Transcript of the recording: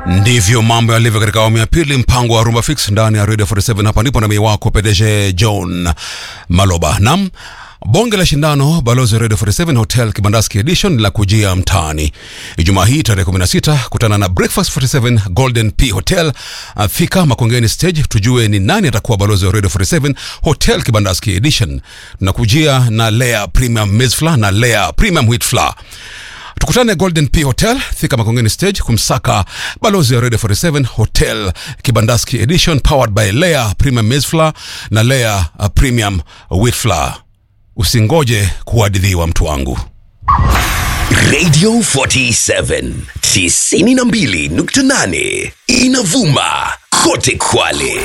ndivyo mambo yalivyo katika awamu ya pili mpango wa rumba fix ndani ya radio 47 hapa ndipo nami wako pdg john maloba nam bonge la shindano balozi wa radio 47 hotel kibandaski edition la kujia mtaani ijumaa hii tarehe 16 kutana na breakfast 47 golden p hotel Ah, fika makongeni stage tujue ni nani atakuwa balozi wa radio 47 hotel kibandaski edition tunakujia na lea premium maize na lea premium wheat flour tukutane golden p hotel fika makongeni stage kumsaka balozi wa radio 47 hotel kibandaski edition powered by lea premium maize flour na lea uh, premium wheat flour usingoje kuhadithiwa mtu wangu Radio 47 92.8 inavuma kote Kwale.